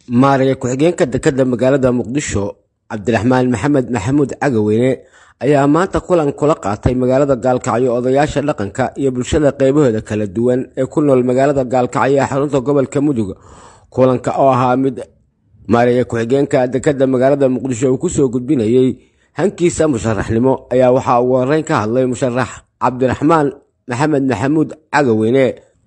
maaraya ku-xigeenka dekedda magaalada muqdisho cabdiraxmaan maxamed maxamuud cagaweyne ayaa maanta kulan kula qaatay magaalada gaalkacyo odayaasha dhaqanka iyo bulshada qeybahooda kala duwan ee ku nool magaalada gaalkacyo ee xarunta gobolka mudug kulanka oo ahaa mid maaraya ku-xigeenka dekedda magaalada muqdisho uu kusoo gudbinayey hankiisa musharaxnimo ayaa waxaa ugu horeyn ka hadlay musharax cabdiraxmaan maxamed maxamuud cagaweyne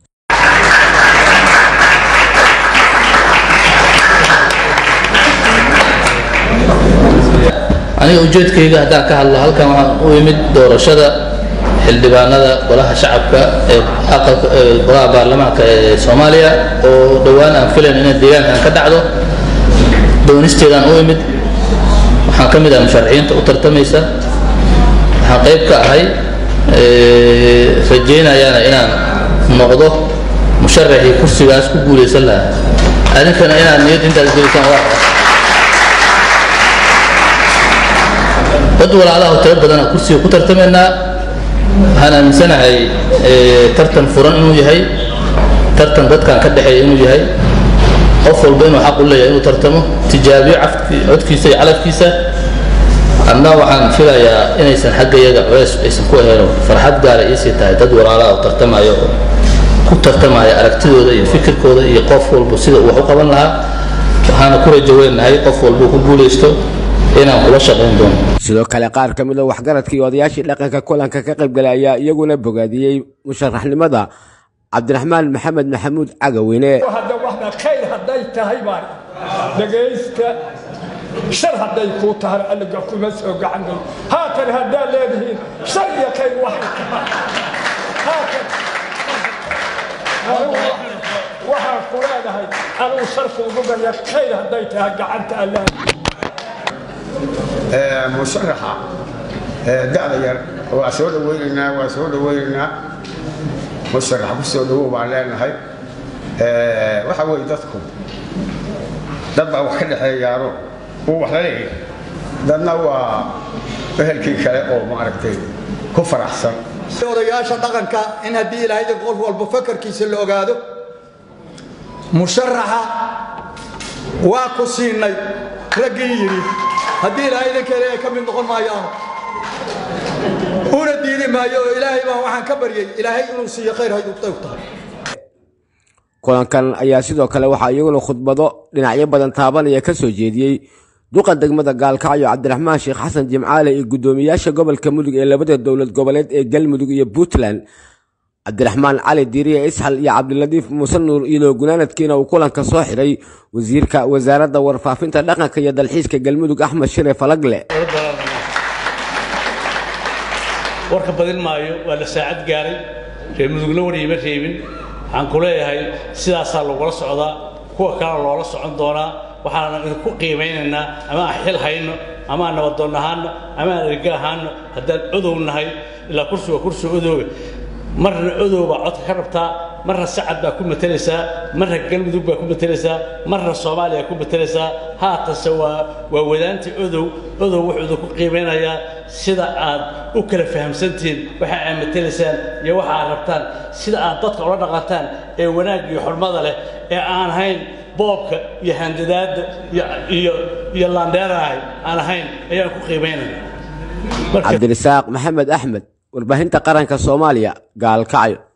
aniga ujeedkayga haddaan ka hadlo halkan waxaan u imid doorashada xildhibaanada golaha shacabka ee golaha baarlamaanka ee soomaaliya oo dhowaan aan filayn inay deegaankan ka dhacdo doonisteedaan u imid waxaan ka mid ah musharaxiinta u tartamaysa waxaan qayb ka ahay rajaynayaana inaan noqdo musharaxii kursigaas ku guulaysan lahaa adinkana inaad niyad intaas gelisaan waa dad walaalaha tiro badana kursiga ku tartamaynaa waxaan aaminsanahay tartan furan inuu yahay tartan dadkan ka dhexeeya inuu yahay qof walba inuu xaq u leeyahay inuu tartamo tijaabiyo codkiisa iyo calafkiisa adna waxaan filayaa inaysan xaggayaga culays aysan ku aheeno farxad gaara iisii tahay dad walaalaha oo tartamayo oo ku tartamaya aragtidooda iyo fikirkooda iyo qof walba sida uu wax u qaban lahaa waxaana ku rajo weynahay qof walba ku guulaysto inaan kula shaqayn doono sidoo kale qaar ka mid a waxgaradkii odayaashii dhaqanka kulanka ka qaybgalay ayaa iyaguna bogaadiyey musharaxnimada cabdiraxmaan maxamed maxamuud cagaweyne hadda waxna khayr hadday tahay baan dhegaysta shar hadday kuu tahay allaga kuma soo gacan galo haatan haddaad leedihiin shar iyo khayr waxay tahay haatan waxaan ku leedahay anugu sharku ugu barya khayr hadday tahay gacanta allah musharaxa da'da yar waa soo dhawaynaynaa waa soo dhawaynaynaa musharaxa ku soo dhawow baan leenahay waxa weeye dadku dad baa wax ka dhexeeyaano uu wax la leeyahay dadna waa ehelkii kale oo maaragtay ku faraxsan odayaasha dhaqanka in haddii ilaahayda qof walba fakarkiisa la ogaado musharaxa waa ku siinay raggii yidhi haddii ilaahayda kale ay ka mid noqon maayaan una diidi maayo oo ilaahay baan waxaan ka baryay ilaahay inuu siiyo khayr hayduu tahay kulankan ayaa sidoo kale waxaa iyaguna khudbado dhinacyo badan taabanaya ka soo jeediyey duqa degmada gaalkacyo cabdiraxmaan sheekh xasan jimcaale iyo guddoomiyaasha gobolka mudug ee labada dowlad goboleed ee galmudug iyo puntland cabdiraxmaan cali diiriye isxal iyo cabdiladiif muuse nuur iyadoo gunaanadkiina uu kulanka soo xidhay wasiirka wasaaradda warfaafinta dhaqanka iyo dalxiiska galmudug axmed shire falagle warka badin maayo waa la saacad gaaray reer mudugla wariyima reebin waxaan ku leeyahay sidaasaa lagula socdaa kuwa kalena loola socon doonaa waxaana idinku qiimaynaynaa ama aan xil hayno ama aan nabadoon ahaano ama aan erga ahaano haddaan odow nahay ilaa kursiga kursiga odowga marna odow baa codka ka rabtaa marna sacad baa ku matelaysaa marna galmudug baa ku matelaysaa marna soomaaliya ku matelaysaa haatanse waa waa wadaanta odow odow wuxuu idinku qiimaynayaa sida aad u kala fahamsantihiin waxa aad matelaysaan iyo waxa aad rabtaan sida aad dadka ula dhaqantaan ee wanaag iyo xurmada leh ee aan ahayn boobka iyo handadaadda iyo iyo laandheerahay aan ahayn ayaan ku qiimaynaya cabdirisaaq maxamed axmed warbaahinta qaranka soomaaliya gaalkacyo